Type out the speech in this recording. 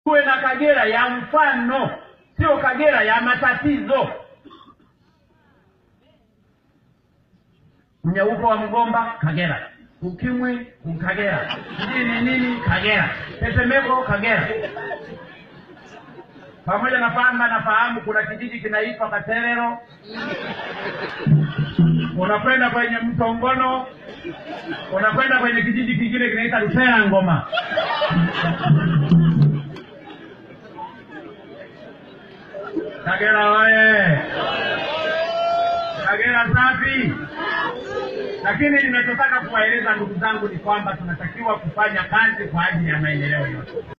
tuwe na Kagera ya mfano, sio Kagera ya matatizo. Mnyauko wa mgomba Kagera, ukimwi Kagera, nini nini Kagera, tetemeko Kagera. Pamoja na kwamba nafahamu kuna kijiji kinaitwa Katerero, unakwenda kwenye mto Ngono, unakwenda kwenye kijiji kingine kinaitwa Lutera Ngoma. Kagera oye! Kagera safi! Lakini ninachotaka kuwaeleza ndugu zangu ni kwamba tunatakiwa kufanya kazi kwa ajili ya maendeleo yote.